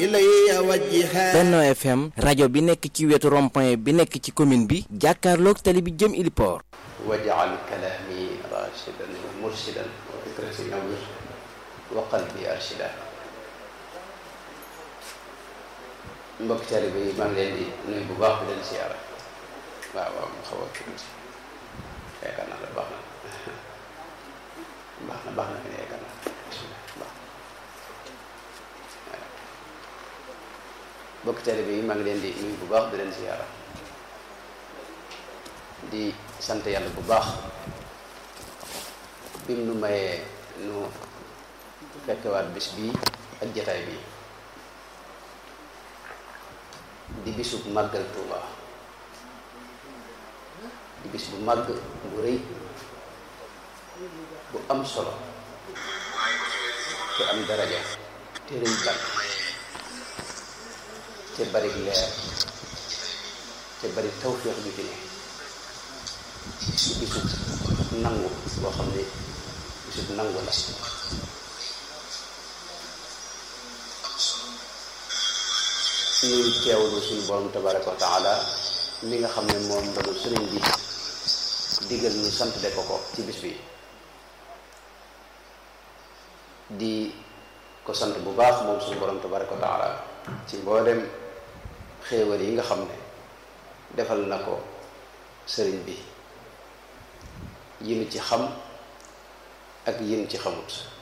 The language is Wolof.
Benno FM rajo bi nekk ci wetu rond-point bi nekk ci commune bi jàkkaarloog tali bi jëm Iliport waj'al kalaami raashidan wa murshidan wa fikrati nawwir wa qalbi arshida mbokk taalibe yi maa ngi leen di nuyu bu baax di leen siyaara waaw waaw mu xaw a tuuti yaakaar naa la baax na baax na baax na fi ne yaakaar naa baax mbokk taalibe yi maa ngi leen di nuyu bu baax di leen siyaara di sant yàlla bu baax bim nu mayee nu fekkewaat bis bii ak jataay bi di bisub màggal Tuuba di bis bu màgg bu rëy bu am solo te am daraja te rëy bàkk te bari leer te bari tawféex ju ci ne di bisub nangu boo xam ne bisub nangu la ñuy teewlu suñu borom tabaraka wa taala mi nga xam ne moom lañu sëriñ bi digal ñu sant de ko ko ci bis bi di ko sant bu baax moom suñu borom tabaraka wa taala ci mboolem xéewal yi nga xam ne defal na ko sëriñ bi yi nu ci xam ak yi nu ci xamut